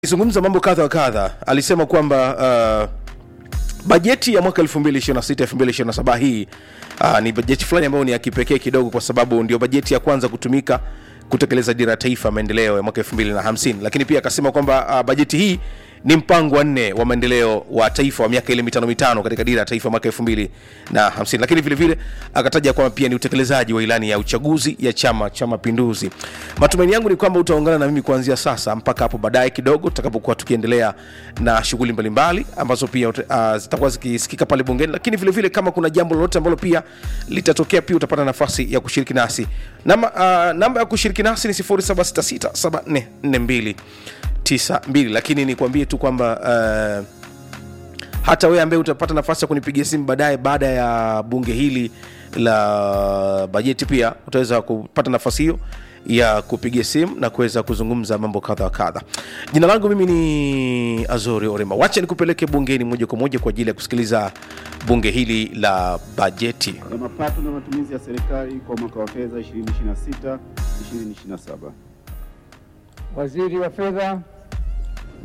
Akizungumza mambo kadha wa kadha, alisema kwamba uh, bajeti ya mwaka 2026 2027 hii uh, ni bajeti fulani ambayo ni ya kipekee kidogo, kwa sababu ndio bajeti ya kwanza kutumika kutekeleza dira ya taifa ya maendeleo ya mwaka 2050. Lakini pia akasema kwamba uh, bajeti hii ni mpango wa nne wa maendeleo wa taifa wa miaka ile mitano mitano katika dira ya taifa mwaka 2050. Lakini vile vile akataja kwamba pia ni utekelezaji wa ilani ya uchaguzi ya Chama cha Mapinduzi. Matumaini yangu ni kwamba utaungana na mimi kuanzia sasa mpaka hapo baadaye kidogo tutakapokuwa tukiendelea na shughuli mbalimbali ambazo pia uh, zitakuwa zikisikika pale bungeni, lakini vile vile kama kuna jambo lolote ambalo pia litatokea, pia utapata nafasi ya kushiriki nasi. Namba, uh, namba ya kushiriki nasi ni 0766744292 lakini nikwambie tu kwamba uh, hata wewe ambaye utapata nafasi ya kunipigia simu baadaye baada ya bunge hili la bajeti pia utaweza kupata nafasi hiyo ya kupigia simu na kuweza kuzungumza mambo kadha wa kadha. Jina langu mimi ni Azori Orema. Wacha nikupeleke bungeni moja kwa moja kwa ajili ya kusikiliza bunge hili la bajeti. ya mapato na matumizi ya serikali kwa mwaka wa fedha 2026 2027. Waziri wa Fedha,